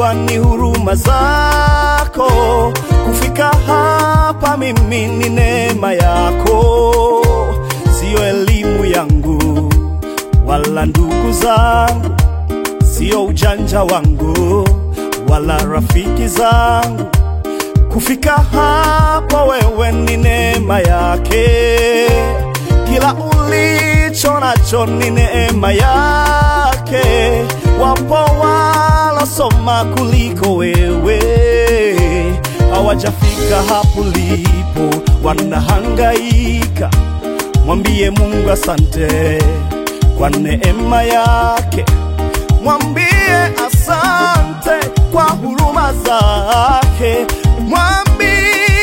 najua ni huruma zako. Kufika hapa mimi ni neema yako, siyo elimu yangu wala ndugu zangu, siyo ujanja wangu wala rafiki zangu. Kufika hapa wewe ni neema yake, kila ulicho nacho ni neema yake. Wapo walosoma kuliko wewe, hawajafika hapo ulipo, wanahangaika. Mwambie Mungu asante kwa neema yake, mwambie asante kwa huruma zake, mwambie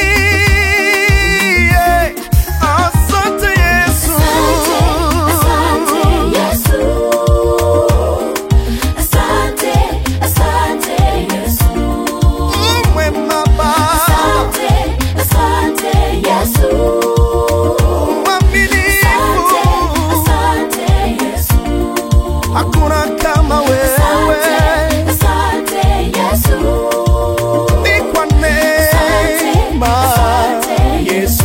asante Yesu. Asante, Yesu. Asante, asante, Yesu. Mwema Baba, Asante, asante, Yesu. mwaminifu, Asante, Yesu. hakuna kama wewe, Asante, Yesu. ni kwa neema Asante, Yesu.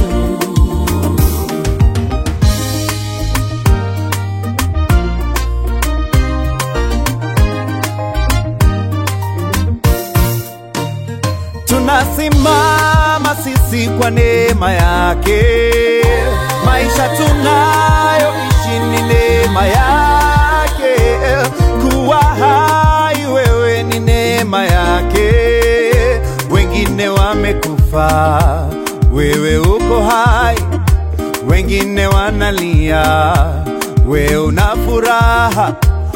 Tunasimama sisi kwa neema yake, maisha tunayoishi ni neema yake, kuwa hai wewe ni neema yake. Wengine wamekufa, wewe uko hai, wengine wanalia, wewe una furaha.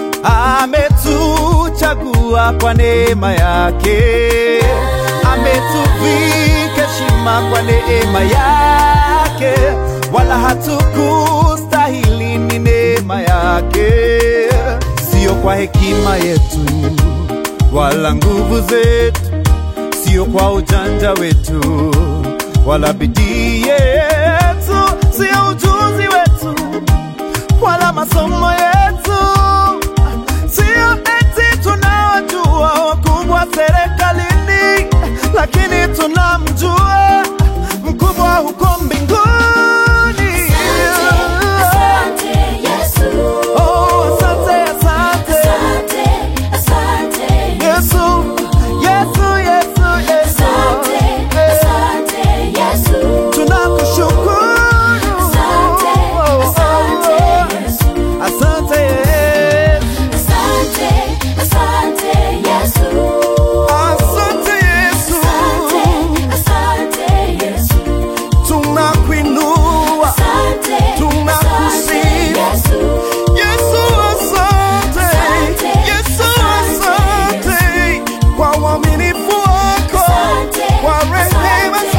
Ametuchagua kwa neema yake, ametuvika heshima kwa neema yake, wala hatukustahili, ni neema yake, sio kwa hekima yetu wala nguvu zetu, sio kwa ujanja wetu wala bidii yetu, sio ujuzi wetu wala masomo yetu, sio eti tunawajua wakubwa serikalini, lakini tunamjua mkubwa huko mbinguni. Asante, Yesu. Oh, asante, asante Asante, asante, Yesu, Yesu, Yesu, Yesu, Asante, asante, Yesu. tunakushukuru. Asante, asante, Yesu. Asante, Yesu. Asante, asante, Yesu. Asante Yesu, Asante, asante, Yesu. tunakuinua Asante, Tunakusifu. asante, Yesu. Yesu, asante Asante, Yesu, asante, asante kwa uaminifu wako, Asante, kwa rehema asante,